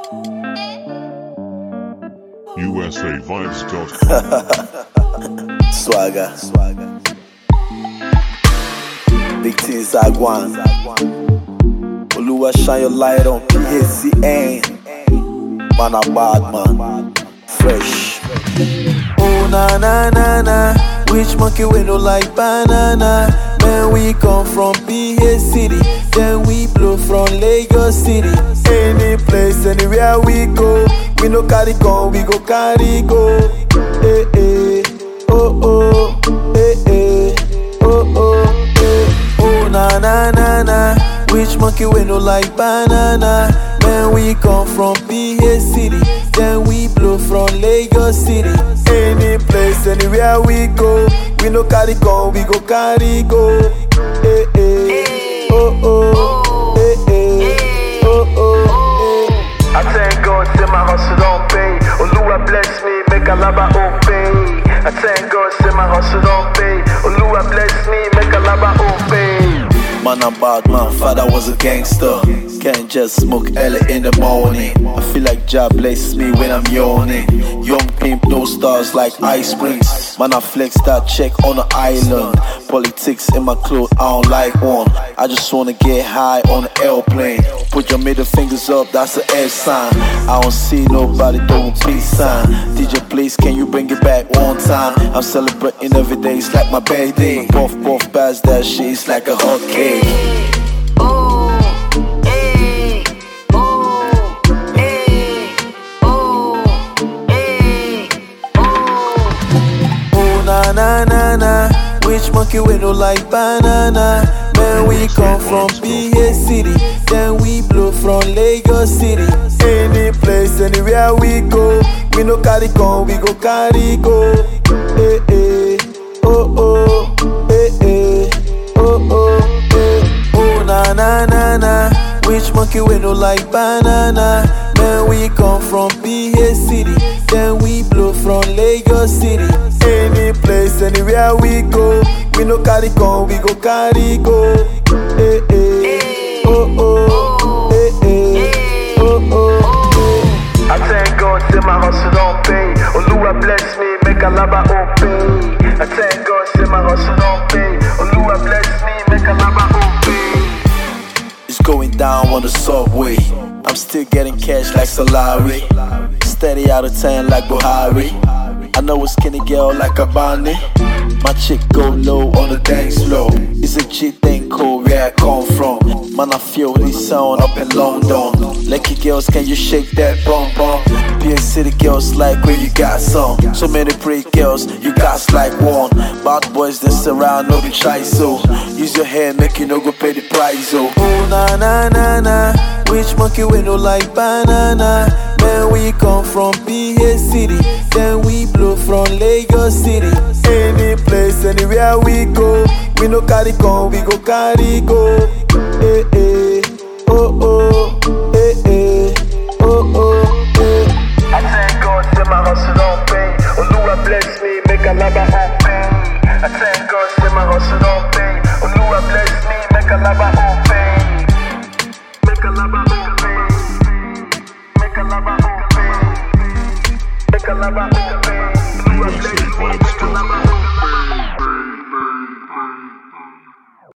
USAVibes.com. Swagger. Big things I want. Oluwa shine your light on PHCN. Man a bad man. Fresh. Oh na na na na. Which monkey we no like banana? Man we come from PH City. Then we blow from Lagos City. Any place, anywhere we go. We no carry gun, we go carry go. Eh eh. Oh oh. Eh eh. Oh oh. Eh. Oh na na na na. Which monkey we no like banana? Man we come from PH City. Then we blow from Lagos City. Any place, anywhere we go. We no carry gun, we go carry go. Eh eh. Oh oh. Eh eh. Oh oh. Eh. I thank God, say my hustle don't pay. Oluwa bless me, make a laba obey. I thank God, say my hustle don't pay. Oluwa bless me, make a laba obey. Man, I'm bad man, father was a gangster. Can't just smoke early in the morning. I feel like job bless me when I'm yawning. Young pimp, no stars like ice springs. Man, I flex that check on the island. Politics in my clothes, I don't like one. I just wanna get high on the airplane. Put your middle fingers up, that's the F sign. I don't see nobody doing peace sign. DJ, please, can you bring it back one time? I'm celebrating every day, it's like my birthday. Puff, puff, pass that shit, it's like a hot cake. Oh na na na na, which monkey we no like banana? Man, we come from PH City, then we blow from Lagos City. Any place, anywhere we go, we no carry gun, we go carry go. Eh eh, oh oh, eh eh, oh oh, eh. Oh na na na na, which monkey we no like banana? Man, we come from PH City, then we blow from Lagos City. Any place, anywhere we go, we no carry gun, we go carry go. Eh eh, oh oh, eh eh, oh oh. eh. I thank God, say my hustle don't pay. Oluwa bless me, make a laba obey. I thank God, say my hustle don't pay. Oluwa bless me, make a laba obey. It's going down on the subway. I'm still getting cash like Solari. Steady out of 10 like Buhari. I know a skinny girl like a Bonnie. My chick go low on the dance floor. It's a G thing cool where I come from. Man, I feel this sound up in London. Lucky girls, can you shake that bum bum? PA City girls like where you got some. So many pretty girls, you got like one. Bad boys that surround, no be try so. Use your hand, make you no go pay the price, oh. Oh na na na na, which monkey we no like banana? Man, we come from PH City, then we blow from Lagos City. Any place, anywhere we go, we no carry gun, we go carry go. Eh eh, oh oh, eh eh, oh oh, eh. I thank God, say my hustle don't pay. Oluwa bless me, make a laba obey. I thank God, say my hustle don't pay. Oluwa bless me, make a laba obey.